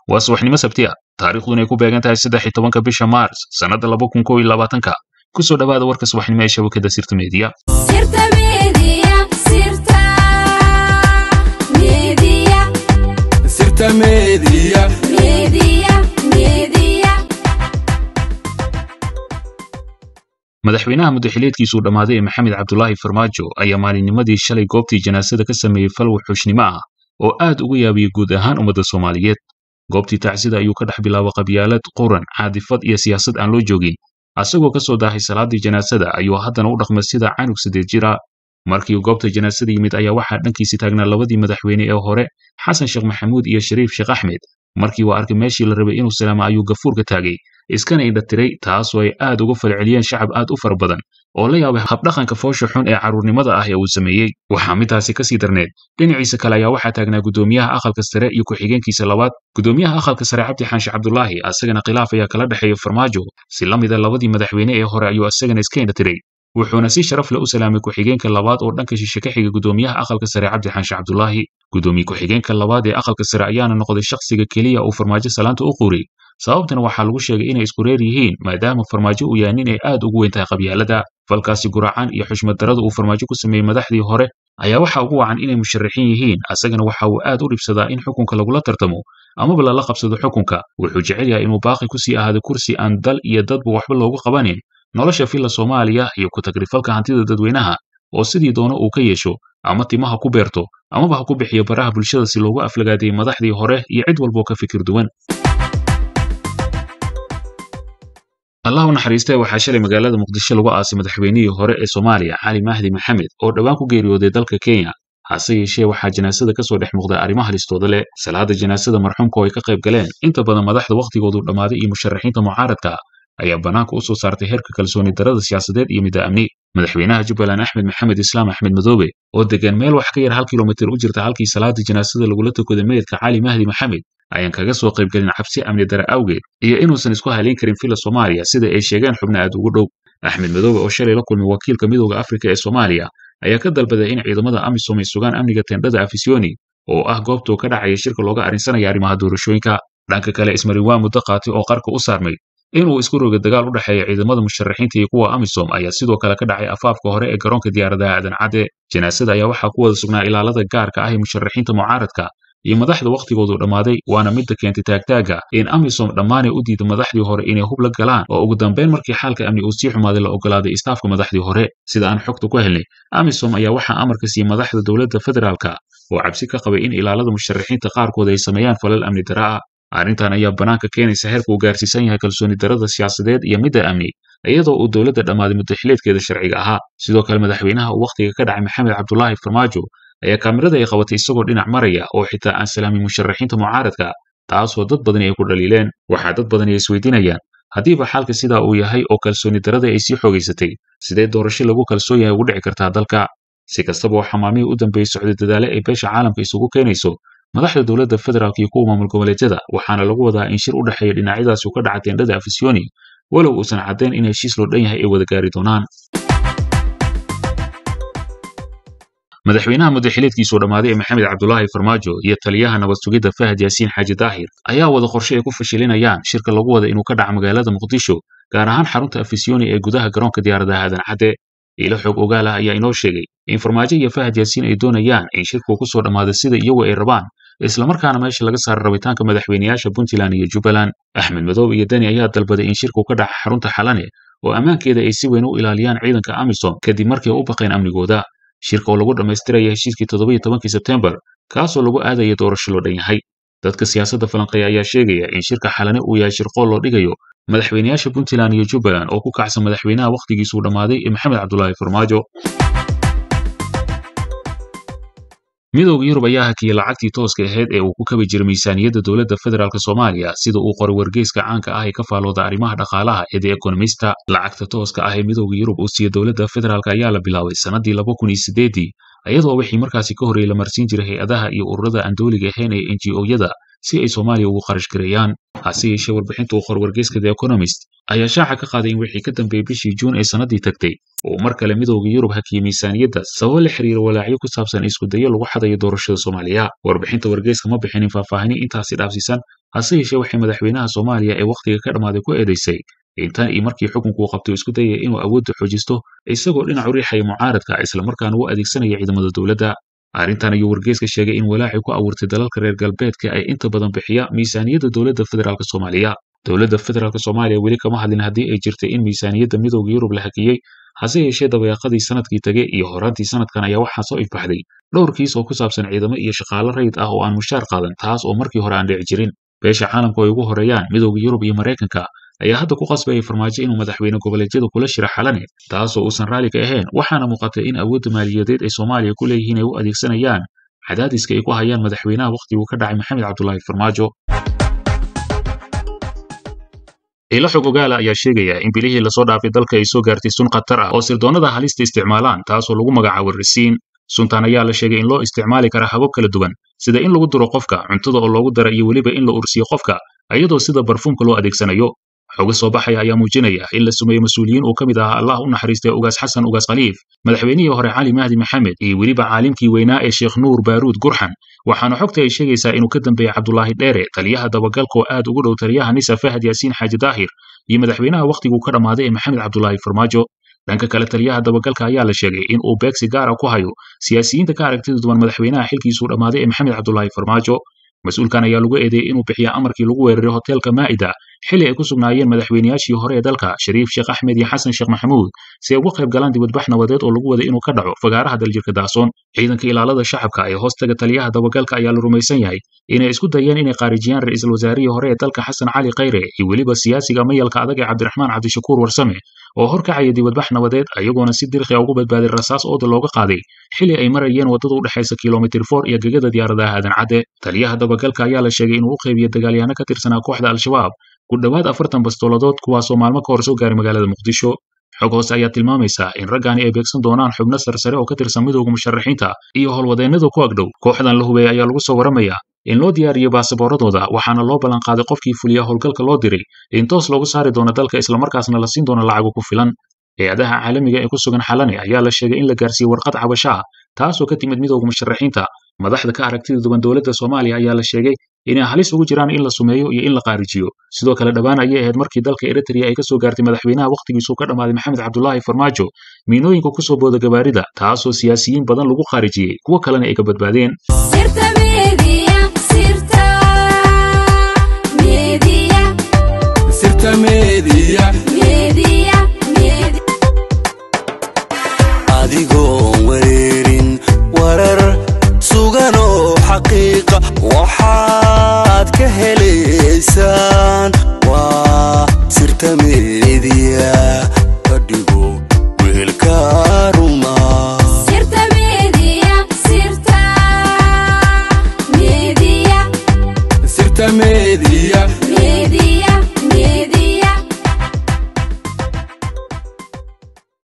waa subaxnimo sabti ah taariikhduna ay ku beegan tahay saddex iyo tobanka bisha maars sannadda laba kun kow iyo labaatanka ku soo dhowaada warka subaxnimo ee shabakadda sirta meediya Sirta Media, Sirta Media, Sirta Media. Media, Media. madaxweynaha muddaxileedkiisuu dhammaaday ee maxamed cabdulaahi farmaajo ayaa maalinnimadii shalay goobtii janaasada ka sameeyey fal wuxuushnimo ah oo aad uga yaabiyey guud ahaan ummadda soomaaliyeed goobtii tacsida ayuu ka dhex bilaabay qabyaalad quran caadifad iyo siyaasad aan loo joogin asagoo ka soo daahay salaadii janaasada ayuu haddana u dhaqmay sida canug saddeed jira markii goobta janaasada yimid ayaa waxaa dhankiisi taagnaa labadii madaxweyne ee hore xasan sheekh maxamuud iyo shariif sheekh axmed markii uu arkay meeshii la rabay inuu salaamo ayuu gafuurka taagay iskana indhatiray taasoo ay aad uga falceliyeen shacab aad u fara badan oo la yaabay habdhaqanka foosha xun ee carruurnimada ah ee uu sameeyey waxaa midtaasi ka sii darneed dhinaciisa kale ayaa waxaa taagnaa guddoomiyaha aqalka sare iyo ku-xigeenkiisa labaad guddoomiyaha aqalka sare cabdi xaanshe cabdulaahi asagana khilaaf ayaa kala dhexeeya farmaajo si la mida labadii madaxweyne ee hore ayuu asagana iska indhatiray wuxuuna si sharaf leh u salaamay ku-xigeenka labaad oo dhanka shishe ka xiga guddoomiyaha aqalka sare cabdi xaanshe cabdulaahi guddoomiye ku-xigeenka labaad ee aqalka sare ayaana noqday shakhsiga keliya uu farmaajo salaanta u quuriyey sababtana waxaa lagu sheegay inay isku reer yihiin maadaama farmaajo uu yahay nin ay aad ugu weyn tahay qabyaalada falkaasi guracan iyo xushmad darada uu farmaajo ku sameeyey madaxdii hore ayaa waxa ugu wacan inay musharaxiin yihiin asagana waxa uu aad u dhibsadaa in xukunka lagula tartamo amaba lala qabsado xukunka wuxuu jecel yahay inuu baaqi ku sii ahaado kursi aan dal iyo dadba waxba loogu qabanin nolosha filla soomaaliya iyo ku tagrifalka hantida dadweynaha oo sidii doono uu ka yeesho ama timaha ku beerto amaba ha ku bixiyo baraha bulshada si loogu aflagaadiyey madaxdii hore iyo cid walboo ka fikir duwan allah u naxariistee waxaa shalay magaalada muqdisho lagu aasay madaxweynihii hore ee soomaaliya cali mahdi maxamed oo dhowaan ku geeriyooday dalka kenya hase yeeshee waxaa janaasada ka soo dhex muuqday arrimaha listooda leh salaada janaasada marxuumka oo ay ka qayb galeen inta badan madaxda wakhtigoodu dhammaaday iyo musharaxiinta mucaaradka ayaa bannaanka u soo saartay heerka kalsooni darada siyaasadeed iyo midda amni madaxweynaha jubbaland axmed maxamed islaam axmed madoobe oo degan meel wax ka yar hal kilomitir u jirta halkii salaada janaasada lagula tukaday meydka cali mahdi maxamed ayaan kaga soo qaybgelin cabsi amni dare awgeed iyo inuusan isku halayn karin filla soomaaliya sida ay sheegeen xubno aad ugu dhow axmed madoobe oo shalay la kulmay wakiilka midooda afrika ee soomaaliya ayaa ka dalbaday in ciidamada amisom ay sugaan amniga tendhada afisiyoni oo ah goobtuu ka dhacaya shirka looga arrinsanaya arrimaha doorashooyinka dhanka kale ismarin waa muddo qaatay oo qarka u saarmay inuu isku roga dagaal u dhexeeya ciidamada musharaxiinta iyo kuwa amisom ayaa sidoo kale ka dhacay afaafka hore ee garoonka diyaaradaha aadan cadde janaasada ayaa waxaa ku wada sugnaa ilaalada gaarka ah ee musharaxiinta mucaaradka iyo madaxda wakhtigoodu dhammaaday waana midda keentay taagtaaga in amisom dhammaanay u diiday madaxdii hore inay hub la galaan oo ugu dambeyn markii xaalka amni uu sii xumaaday la ogolaaday istaafka madaxdii hore sida aan xogta ku helnay amisom ayaa waxaa amarka siiyey madaxda dowladda federaalka oo cabsi ka qabay in ilaalada musharaxiinta qaarkood ay sameeyaan falal amni dara ah arrintan ayaa bannaanka keenaysa heerka uu gaarsiisan yahay kalsooni darada siyaasadeed iyo midda amni iyadoo uu dowladda dhammaaday muddaxileedkeeda sharciga ahaa sidoo kale madaxweynaha uu wakhtiga ka dhacay maxamed cabdulaahi farmaajo ayaa kaamirada ay qabatay isagoo dhinac maraya oo xitaa aan salaamin musharaxiinta mucaaradka taasoo dad badani ay ku dhaliileen waxaa dad badani ay isweydiinayaan haddiiba xaalka sidaa uu yahay oo kalsooni darada ay sii xoogaysatay sidee doorasho lagu kalsoon yahay ugu dhici kartaa dalka si kastaba oo xamaamihii u dambeeyey socday dadaale ay beesha caalamka isugu keenayso madaxda dowladda federaalk iyo kuwa maamul goboleedyada waxaana lagu wadaa in shir u dhexeeya dhinacyadaasi uu ka dhaca teendhada afisiyoni walow uusan caddayn in heshiis loo dhan yahay ay wada gaari doonaan madaxweynaha muddaxileedkiisuu dhammaaday ee maxamed cabdulaahi farmaajo iyo taliyaha nabad sugidda fahad yaasiin xaaji daahir ayaa wada qorshe ay ku fashilinayaan shirka lagu wada inuu ka dhaca magaalada muqdisho gaar ahaan xarunta afisiyoni ee gudaha garoonka diyaaradaha aadan cadde ilo xog ogaal ah ayaa inoo sheegay in farmaajo iyo fahad yaasiin ay doonayaan in shirku ku soo dhammaado sida iyagu ay rabaan islamarkaana meesha laga saaro rabitaanka madaxweynayaasha puntland iyo jubbaland axmed madoobe iyo deni ayaa dalbaday in shirku ka dhaca xarunta xalane oo ammaankeeda ay si weyn u ilaaliyaan ciidanka amisom kadib markii ay u baqeen amnigooda shirka oo lagu dhammaystiraya heshiiskii toddobiyo tobankii sebtembar kaasoo lagu aadaya doorasho loo dhan yahay dadka siyaasadda falanqeeya ayaa sheegaya in shirka xalane uu yahay shirqool loo dhigayo madaxweynayaasha puntland iyo jubbaland oo ku kacsan madaxweynaha wakhtigiisuu dhammaaday ee maxamed cabdulaahi farmaajo midowda yurub ayaa hakiyey lacagtii tooska ahayd ee uu ku kabi jiray miisaaniyadda dowladda federaalk soomaaliya sida uu qoray wargeyska caanka ah ee ka faalooda arrimaha dhaqaalaha ee the ekonomista lacagta tooska ah ee midowda yurub uu siiye dowladda federaalk ayaa la bilaabay sannadii laba kun iyo sideedii iyadoo wixii markaasi ka horreeyey la marsiin jiray hay-adaha iyo ururada aan dowliga ahayn ee n g o-yada si ay soomaaliya ugu kharash gareeyaan hase yeeshee warbixinta uu qor wargeyska the economist ayaa shaaca ka qaaday in wixii ka dambeeyey bishii juun ee sannadii tagtay uu mar kale midowda yurub hakiyey miisaaniyadda sababo la xiriira walaacyo ku saabsan iskudayo lagu xadayo doorashada soomaaliya warbixinta wargeyska ma bixinin faahfaahinin intaasi dhaafsiisan hase yeeshee waxay madaxweynaha soomaaliya ee wakhtiga ka dhammaaday ku eedaysay intan iyo markii xukunku uu qabtay isku dayaya inuu awoodda xoojisto isagoo dhinac u riixaya mucaaradka islamarkaana u adeegsanaya ciidamada dowladda arrintan ayuu wargeyska sheegay in walaaci ku abuurtay dalalka reer galbeedka ay inta badan bixiya miisaaniyadda dowladda federaalk soomaaliya dowladda federaalk soomaaliya weli kama hadlin haddii ay jirtay in miisaaniyadda midowda yurub la hakiyey hase yeeshee dabayaaqadii sanadkii tegey iyo horaantii sanadkan ayaa waxaa soo ifbaxday dhowr kiis oo ku saabsan ciidamo iyo shaqaalo rayid ah oo aan mushaar qaadan taas oo markii hore aan dhici jirin beesha caalamku ay ugu horeeyaan midowda yurub iyo maraykanka ayaa hadda ku qasbayay farmaajo inuu madaxweyne goboleedyada kula shira xalane taasoo uusan raalli ka ahayn waxaana muuqatay in awoodda maaliyadeed ay soomaaliya ku leeyihiin ay u adeegsanayaan cadaadiska ay ku hayaan madaxweynaha wakhtiguu ka dhacay maxamed cabdulaahi farmaajo ilo xog ogaala ayaa sheegaya in bilihii lasoo dhaafay dalka ay soo gaartay sun khatar ah oo sirdoonnada halista isticmaalaan taasoo lagu magacaabo risiin suntan ayaa la sheegay in loo isticmaali karaa habab kala duwan sida in lagu duro qofka cuntada oo loogu dara iyo weliba in la ursiyo qofka iyadoo sida barfuumka loo adeegsanayo xoga soo baxaya ayaa muujinaya in la sumeeyo mas-uuliyiin uu ka mid ahaa allah u naxariistay ugaas xasan ugaas khaliif madaxweynihii hore cali mahdi maxamed iyo weliba caalimkii weynaa ee sheekh nuur baaruud gurxan waxaana xogta ay sheegaysaa inuu ka dambeeyey cabdulaahi dheere taliyaha dabagalka oo aad ugu dhow taliyaha nisa fahad yaasiin xaaji daahir iyo madaxweynaha wakhtiguu ka dhammaaday ee maxamed cabdulaahi farmaajo dhanka kale taliyaha dabagalka ayaa la sheegay in uu beegsi gaara ku hayo siyaasiyiinta ka aragtida duwan madaxweynaha xilkiisuu dhammaaday ee maxamed cabdulaahi farmaajo mas-uulkan ayaa lagu eedeeyey inuu bixiya amarkii lagu weeraray hoteelka maa'ida xilli ay ku sugnaayeen madaxweynayaashii hore ee dalka shariif sheekh axmed iyo xasan sheekh maxamuud si ay uga qayb galaan dibadbax nabadeed oo lagu waday inuu ka dhaco fagaaraha daljirka daasoon ciidanka ilaalada shacabka ee hoostaga taliyaha dabagalka ayaa la rumaysan yahay inay isku dayeen inay khaarijiyaan ra'iisul wasaarihii hore ee dalka xasan cali khayre iyo weliba siyaasiga mayalka adag ee cabdiraxmaan cabdishakuur warsame oo horkacaya dibadbax nabadeed ayagoona si dirqi ugu badbaaday rasaas ooda looga qaaday xilli ay marayeen waddada u dhexaysa kilomitir for iyo gegada diyaaradaha aadan cadde taliyaha dabagalka ayaa la sheegay inuu u qaybiyo dagaalyahanno ka tirsanaa kooxda al-shabaab ku dhowaad afartan bastooladood kuwaasoo maalmo ka hor soo gaaray magaalada muqdisho xog hoose ayaa tilmaamaysa in raggaani ay beegsan doonaan xubno sarsare oo ka tirsan midowga musharaxiinta iyo howlwadeennada ku agdhow kooxdan la hubeeyey ayaa lagu soo waramayaa in loo diyaariyo baasabooradooda waxaana loo ballanqaaday qofkii fuliya howlgalka loo diray in toos loogu saari doono dalka islamarkaasna la siin doono lacago ku filan hay-adaha caalamiga ee ku sugan xalane ayaa la sheegay in la gaarsiiyey warqad cabasho ah taasoo ka timid midowga musharaxiinta madaxda ka aragtida duwan dowladda soomaaliya ayaa la sheegay inay halis ugu jiraan in la sumeeyo iyo in la qaarijiyo sidoo kale dhowaan ayay ahayd markii dalka eritrea ay ka soo gaartay madaxweynaha wakhtigiisuu ka dhammaaday maxamed cabdulaahi farmaajo miinooyinka ku soo booda gabaarida taasoo siyaasiyiin badan lagu khaarijiyey kuwo kalena ay ka badbaadeen sirta